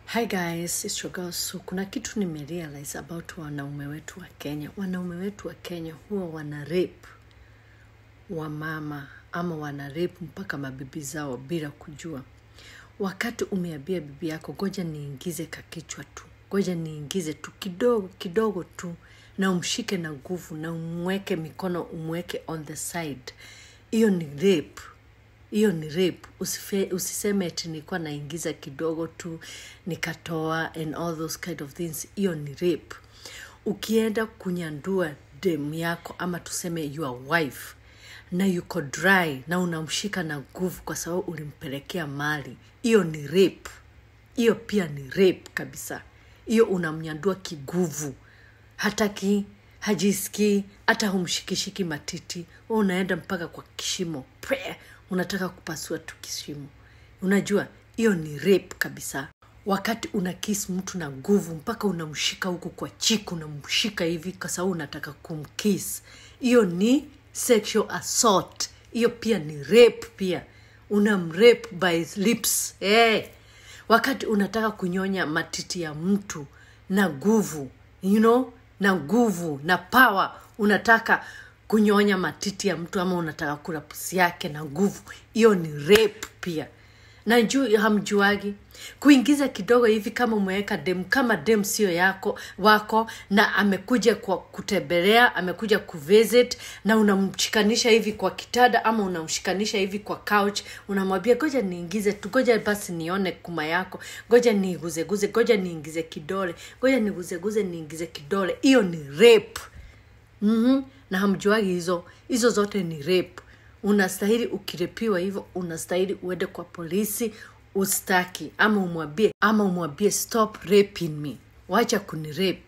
Hi guys, it's your girl Su. Kuna kitu nimerealize about wanaume wetu wa Kenya. Wanaume wetu wa Kenya huwa wana rape wa mama ama wana rape mpaka mabibi zao bila kujua. Wakati umeambia bibi yako, goja niingize kakichwa tu, goja niingize tu kidogo kidogo tu, na umshike na nguvu na umweke mikono, umweke on the side, hiyo ni rape hiyo ni rape Usife, usiseme eti nilikuwa naingiza kidogo tu nikatoa and all those kind of things hiyo ni rape ukienda kunyandua dem yako ama tuseme your wife na yuko dry na unamshika na nguvu kwa sababu ulimpelekea mali hiyo ni rape hiyo pia ni rape kabisa hiyo unamnyandua kiguvu hataki hajisikii hata humshikishiki matiti wewe unaenda mpaka kwa kishimo Pre, unataka kupasua tu kishimo unajua hiyo ni rape kabisa wakati una kiss mtu na nguvu mpaka unamshika huku kwa chiku unamshika hivi kwa sababu unataka kumkiss hiyo ni sexual assault hiyo pia ni rape pia unamrape by lips hey. wakati unataka kunyonya matiti ya mtu na nguvu you know na nguvu na power unataka kunyonya matiti ya mtu ama unataka kula pusi yake na nguvu hiyo ni rape pia na juu hamjuagi kuingiza kidogo hivi kama umeweka dem kama dem sio yako wako na amekuja kwa kutembelea amekuja kuvisit na unamshikanisha hivi kwa kitada ama unamshikanisha hivi kwa couch unamwambia goja niingize tu goja basi nione kuma yako goja niiguzeguze goja niingize kidole goja niguzeguze niingize kidole hiyo ni rape mm-hmm. na hamjuagi hizo hizo zote ni rape unastahili ukirepiwa hivyo unastahili uende kwa polisi ustaki ama umwambie ama umwambie stop raping me wacha kunirape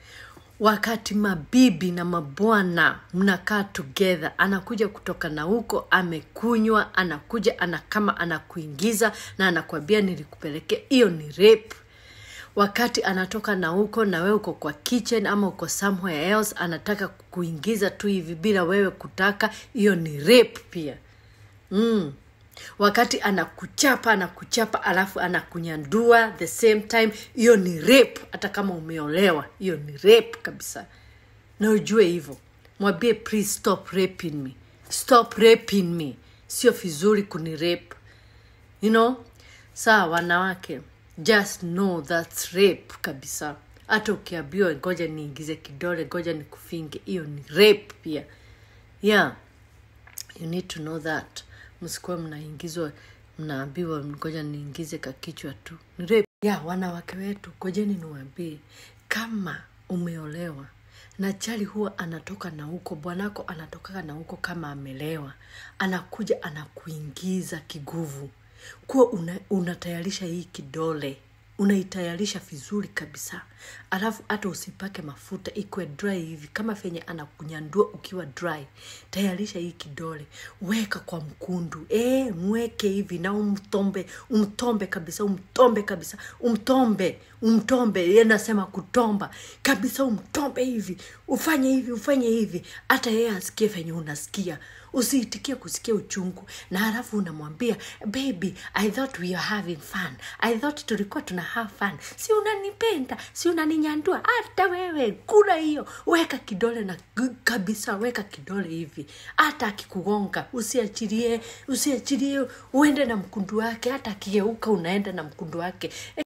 wakati mabibi na mabwana mnakaa together anakuja kutoka na huko amekunywa anakuja ana kama anakuingiza na anakwambia nilikupelekea hiyo ni rape wakati anatoka na huko na wewe uko kwa kitchen ama uko somewhere else anataka kuingiza tu hivi bila wewe kutaka hiyo ni rape pia mm. wakati anakuchapa anakuchapa alafu anakunyandua the same time hiyo ni rape hata kama umeolewa hiyo ni rape kabisa na ujue hivyo mwambie please stop raping me stop raping me sio vizuri kuni rape you know saa wanawake just know that's rape kabisa hata ukiambiwa ngoja niingize kidole ngoja nikufinge hiyo ni rape pia yeah you need to know that msikuwa mnaingizwa mnaambiwa ngoja niingize kakichwa tu ni rape yeah wanawake wetu ngojeni niwaambie kama umeolewa na chali huwa anatoka na huko bwanako anatokaga na huko kama amelewa anakuja anakuingiza kiguvu kuwa una, unatayarisha hii kidole unaitayarisha vizuri kabisa alafu hata usipake mafuta ikwe dry hivi kama venye anakunyandua ukiwa dry tayarisha hii kidole weka kwa mkundu e, mweke hivi na umtombe umtombe kabisa umtombe kabisa umtombe umtombe Yeye nasema kutomba kabisa umtombe hivi ufanye hivi ufanye hivi hata yeye asikie venye unasikia usiitikie kusikia uchungu na halafu unamwambia baby i thought we are having fun i thought tulikuwa tuna have fun si unanipenda si unaninyandua hata wewe kula hiyo weka kidole na kabisa weka kidole hivi hata akikugonga usiachilie usiachilie uende na mkundu wake hata akigeuka unaenda na mkundu wake